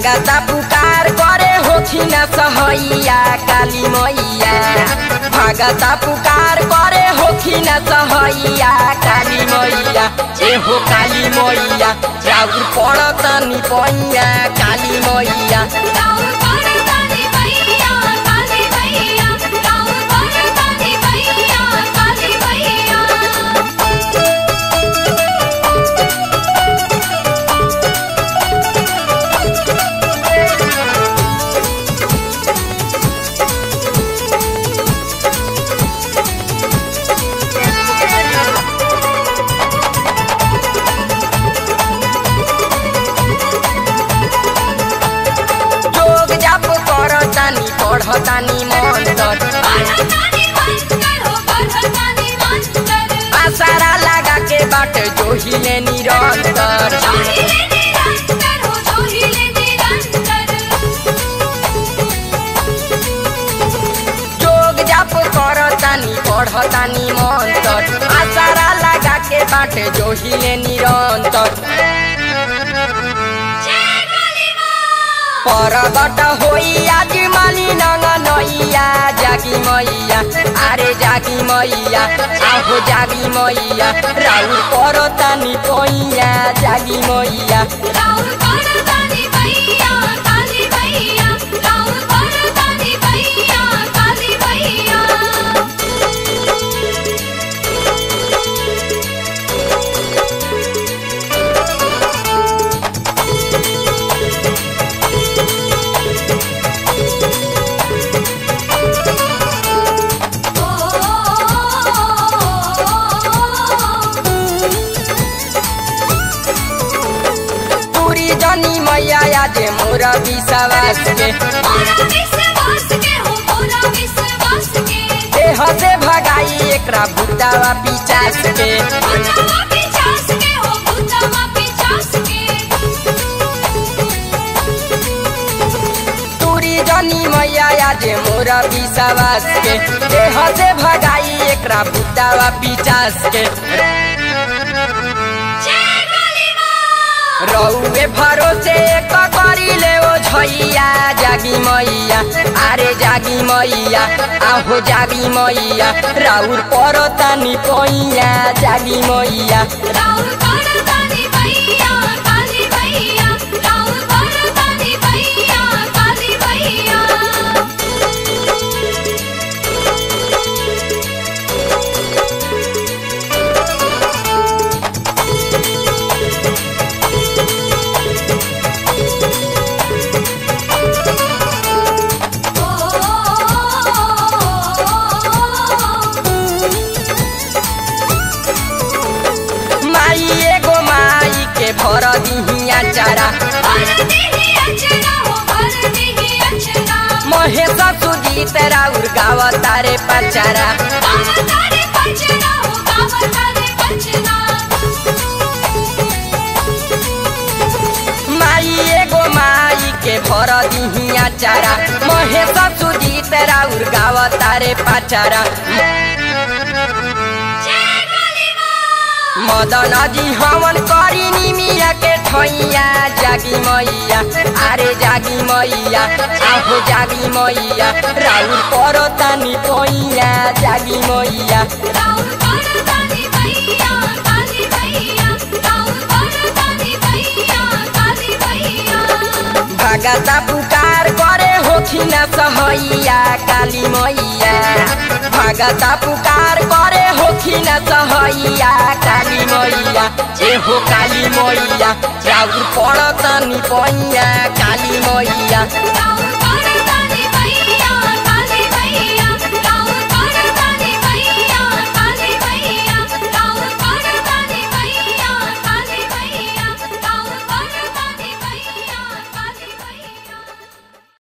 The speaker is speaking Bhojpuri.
भागता पुकार करे होखिन सहैया काली मैया भागता पुकार करे होखिन सहैया काली मैया ए हो काली मैया राउर पड़तनी पैया काली मैया राउर परतानी भैया काली भैया राउर परतानी भैया काली भैया जोग जाप करतानी पढ़तानी मंत्र परतानी मंत्र हो परतानी मंत्र आसारा लगा के बाट जोहिले निरंतर जोहिले निरंतर हो जोहिले निरंतर जोग जाप करतानी पढ़तानी मंत्र आसारा लगा के बाट जोहिले निरंतर जय काली मां परगट होई आज माली नङ नैया जागी मैया आरे जागी मैया आहो जागी मैया राउर परतानी पैया जागी मैया राउर परतानी भैया काली भैया राउर परतानी भैया काली भैया पूरी जनी मैया आज मोर विश्वास के देह से भगाई एकरा भूतावा पिचास के पूरी जनी मैया आज मोर विश्वास के देह से भगाई एकरा भूतावा पिचास के रौए भरोसे एक करी ले ओ झैया जागी मैया आरे जागी मैया आहो जागी मैया राउर परतानी पैया जागी मैया माई एगो माई के भर दिहिया चारा महेश सुजीत राउर गाव तारे पचारा माई एगो माई के भर दिहिया चारा महेश सुजीत राउर गाव तारे पचारा मदन जी हवन करी निमिया के ठैया जागी मैया आरे जागी मैया आहो जागी मैया राउर परतानी पैया जागी मैया राउर परतानी भैया काली भैया राउर परतानी भैया काली भैया भागता पुकार करे होखिन सहैया काली मैया भागता पुकार करे होखिन सहैया काली मैया ए हो काली मैया राउर पड़तनी पैया